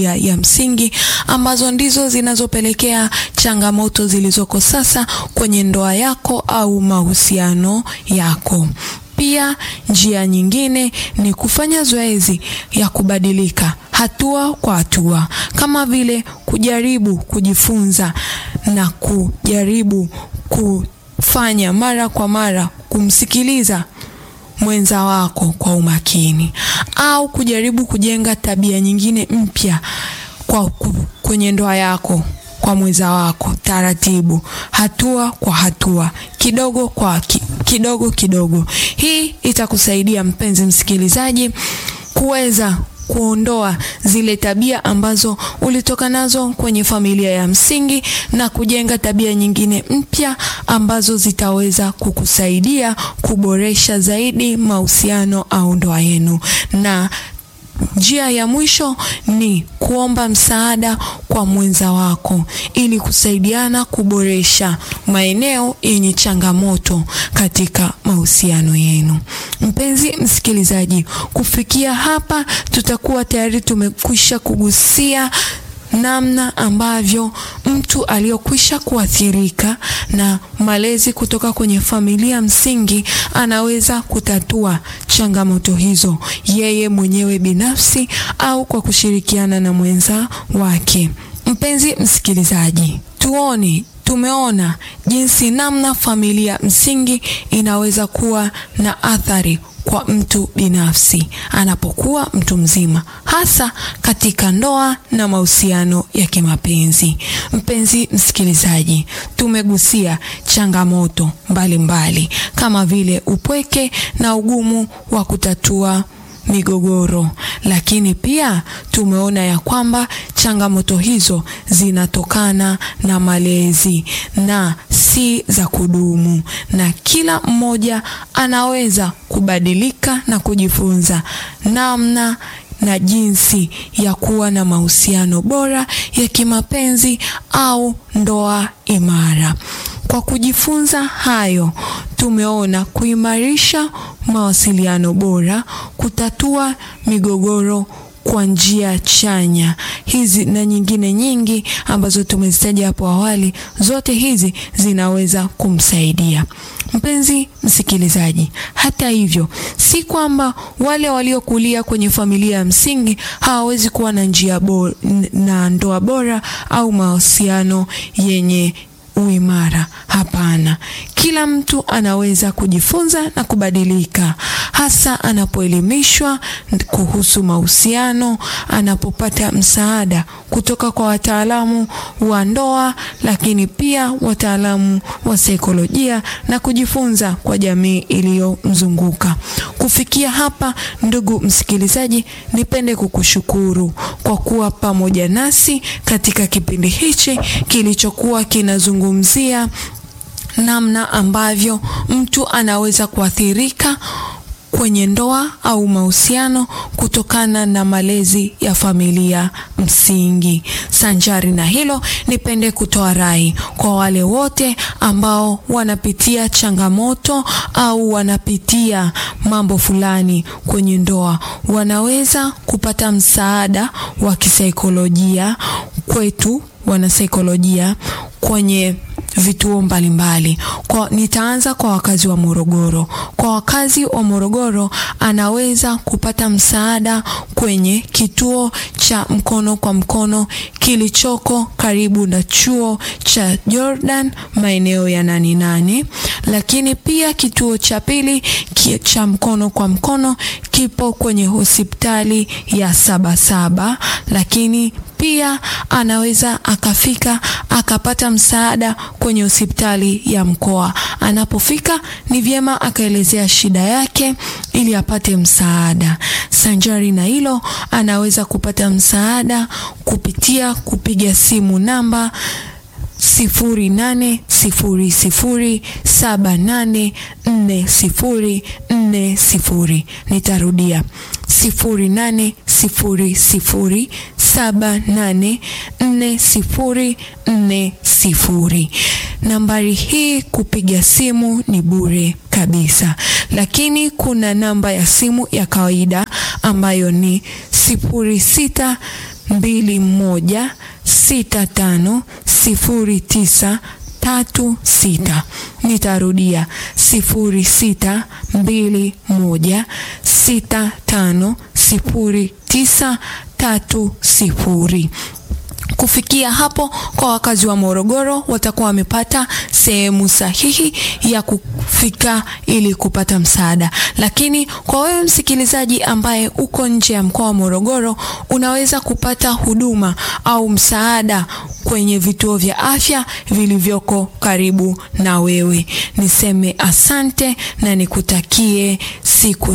ya, ya msingi ambazo ndizo zinazopelekea changamoto zilizoko sasa kwenye ndoa yako au mahusiano yako. Pia njia nyingine ni kufanya zoezi ya kubadilika hatua kwa hatua, kama vile kujaribu kujifunza na kujaribu kufanya mara kwa mara kumsikiliza mwenza wako kwa umakini au kujaribu kujenga tabia nyingine mpya kwa kwenye ndoa yako kwa mwenza wako taratibu, hatua kwa hatua, kidogo kwa ki, kidogo kidogo. Hii itakusaidia mpenzi msikilizaji kuweza kuondoa zile tabia ambazo ulitoka nazo kwenye familia ya msingi na kujenga tabia nyingine mpya ambazo zitaweza kukusaidia kuboresha zaidi mahusiano au ndoa yenu. Na njia ya mwisho ni kuomba msaada kwa mwenza wako ili kusaidiana kuboresha maeneo yenye changamoto katika mahusiano yenu. Mpenzi msikilizaji, kufikia hapa tutakuwa tayari tumekwisha kugusia namna ambavyo mtu aliyokwisha kuathirika na malezi kutoka kwenye familia msingi anaweza kutatua changamoto hizo yeye mwenyewe binafsi au kwa kushirikiana na mwenza wake. Mpenzi msikilizaji, tuone tumeona jinsi namna familia msingi inaweza kuwa na athari kwa mtu binafsi anapokuwa mtu mzima, hasa katika ndoa na mahusiano ya kimapenzi. Mpenzi msikilizaji, tumegusia changamoto mbalimbali mbali, kama vile upweke na ugumu wa kutatua migogoro, lakini pia tumeona ya kwamba changamoto hizo zinatokana na malezi na si za kudumu, na kila mmoja anaweza kubadilika na kujifunza namna na jinsi ya kuwa na mahusiano bora ya kimapenzi au ndoa imara. Kwa kujifunza hayo, tumeona kuimarisha mawasiliano bora, kutatua migogoro kwa njia chanya. Hizi na nyingine nyingi ambazo tumezitaja hapo awali, zote hizi zinaweza kumsaidia mpenzi msikilizaji. Hata hivyo, si kwamba wale waliokulia kwenye familia ya msingi hawawezi kuwa na njia bora, na ndoa bora au mahusiano yenye uimara. Hapana, kila mtu anaweza kujifunza na kubadilika, hasa anapoelimishwa kuhusu mahusiano, anapopata msaada kutoka kwa wataalamu wa ndoa, lakini pia wataalamu wa saikolojia na kujifunza kwa jamii iliyomzunguka. Kufikia hapa, ndugu msikilizaji, nipende kukushukuru kwa kuwa pamoja nasi katika kipindi hichi kilichokuwa kinazungumzia namna ambavyo mtu anaweza kuathirika kwenye ndoa au mahusiano kutokana na malezi ya familia msingi. Sanjari na hilo, nipende kutoa rai kwa wale wote ambao wanapitia changamoto au wanapitia mambo fulani kwenye ndoa, wanaweza kupata msaada wa kisaikolojia kwetu wanasaikolojia kwenye vituo mbalimbali. Kwa nitaanza kwa wakazi wa Morogoro. Kwa wakazi wa Morogoro anaweza kupata msaada kwenye kituo cha mkono kwa mkono kilichoko karibu na chuo cha Jordan maeneo ya nani nani, lakini pia kituo cha pili cha mkono kwa mkono kipo kwenye hospitali ya Sabasaba, lakini pia anaweza akafika akapata msaada kwenye hospitali ya mkoa. Anapofika ni vyema akaelezea shida yake ili apate msaada. Sanjari na hilo, anaweza kupata msaada kupitia kupiga simu namba sifuri nane sifuri sifuri saba nane nne sifuri nne sifuri. Nitarudia sifuri nane sifuri sifuri saba nane nne sifuri nne sifuri. Nambari hii kupiga simu ni bure kabisa, lakini kuna namba ya simu ya kawaida ambayo ni sifuri sita mbili moja sita tano sifuri tisa tatu sita. Nitarudia sifuri sita mbili moja sita tano sifuri tisa tatu sifuri. Kufikia hapo kwa wakazi wa Morogoro watakuwa wamepata sehemu sahihi ya kufika ili kupata msaada. Lakini kwa wewe msikilizaji ambaye uko nje ya mkoa wa Morogoro, unaweza kupata huduma au msaada kwenye vituo vya afya vilivyoko karibu na wewe. Niseme asante na nikutakie siku